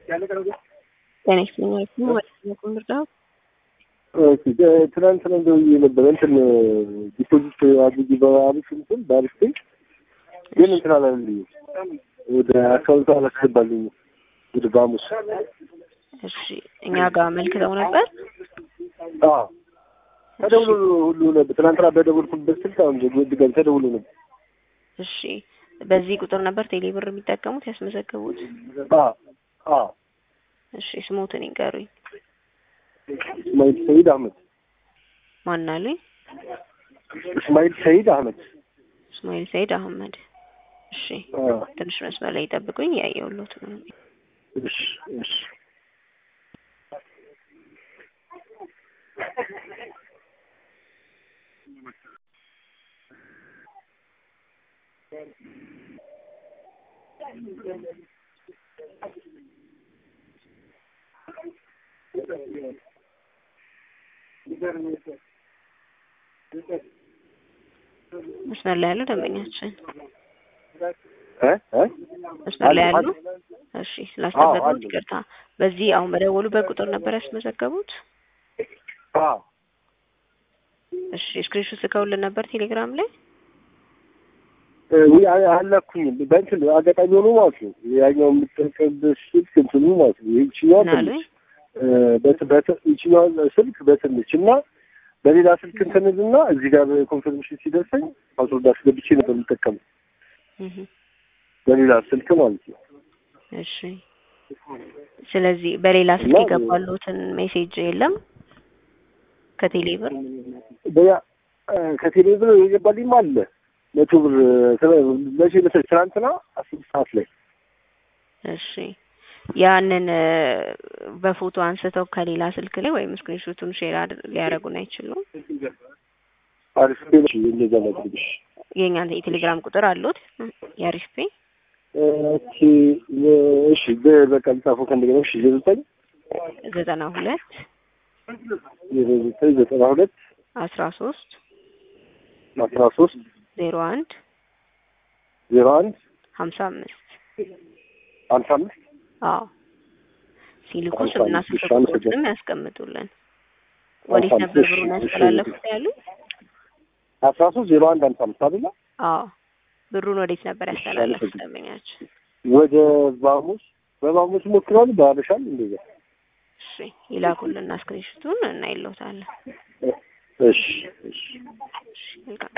ጤና ይስጥልኝ ማለት ነው። ትናንትና ደውዬ ነበረ እንትን ዲፖዚት አድርጊ በአሪፍ እንትን በአሪፍ ፔ ግን እንትን አላለልኝም። ወደ አካውንቱ አላስገባልኝ ወደ ባሙስ እሺ እኛ ጋር መልክተው ነበር። አዎ ተደውሎ ሁሉ ነበር። ትናንትና በደወልኩበት ስልክ አሁን ድጋሚ ተደውሎ ነበር። እሺ በዚህ ቁጥር ነበር ቴሌብር የሚጠቀሙት ያስመዘገቡት? አዎ አዎ። እሺ ስሞትን ይንገሩኝ። እስማኤል ሰይድ አህመድ። ማን አሉኝ? እስማኤል ሰይድ አህመድ። እስማኤል ሰይድ አህመድ። እሺ ትንሽ መስመር ላይ ይጠብቁኝ፣ ያየሁሎት ነው። እሺ እሺ መስመር ላይ ያለው ደንበኛችን እ እ መስመር ላይ ያሉ እሺ፣ ስላስጠበቁት ይቅርታ። በዚህ አሁን በደወሉበት ቁጥር ነበር ያስመዘገቡት? አዎ እሺ፣ ስክሪንሾት ልከውልን ነበር ቴሌግራም ላይ? ወይ አላኩኝም። በእንትን አጋጣሚ ሆኖ ማለት ነው ያኛው የምጠቀምበት ስልክ እንትኑ ማለት ነው ይችኛዋ ትንሽ ይችኛዋ ስልክ በትንሽ እና በሌላ ስልክ እንትንልና እዚህ ጋር ኮንፈርሜሽን ሲደርሰኝ ፓስወርድ አስገብቼ ነበር የምጠቀመው በሌላ ስልክ ማለት ነው። እሺ ስለዚህ በሌላ ስልክ የገባሉትን ሜሴጅ የለም ከቴሌብር በያ ከቴሌብር የገባልኝም አለ መቶ ብር መቼ መሰለኝ ትናንትና አስር ሰዓት ላይ እሺ ያንን በፎቶ አንስተው ከሌላ ስልክ ላይ ወይም ስክሪንሾቱን ሼር ሊያደርጉን አይችሉም? አሪፍ ፔ እንደዛ ላድርግሽ። የእኛን የቴሌግራም ቁጥር አሉት የአሪፍ ፔ? እሺ እሺ በቃ ልጻፈው ከእንደገና እሺ ዘጠኝ ዘጠና ሁለት ዘጠኝ ዘጠና ሁለት አስራ ሶስት አስራ ሶስት ዜሮ አንድ ዜሮ አንድ ሀምሳ አምስት ሀምሳ አምስት አዎ ሲልኩ ስምና ስልክ ቁጥርም ያስቀምጡልን። ወዴት ነበር ብሩን ያስተላለፉት ያሉ? አስራ ሶስት ዜሮ አንድ ሀምሳ አምስት አይደለ? አዎ ብሩን ወዴት ነበር ያስተላለፉት ደንበኛችን? ወደ ባሙስ በባሙስ ሞክረዋል። በአበሻል እንደዛ። እሺ ይላኩልና ስክሪንሹቱን እና ይለውታለን። እሺ እሺ መልካም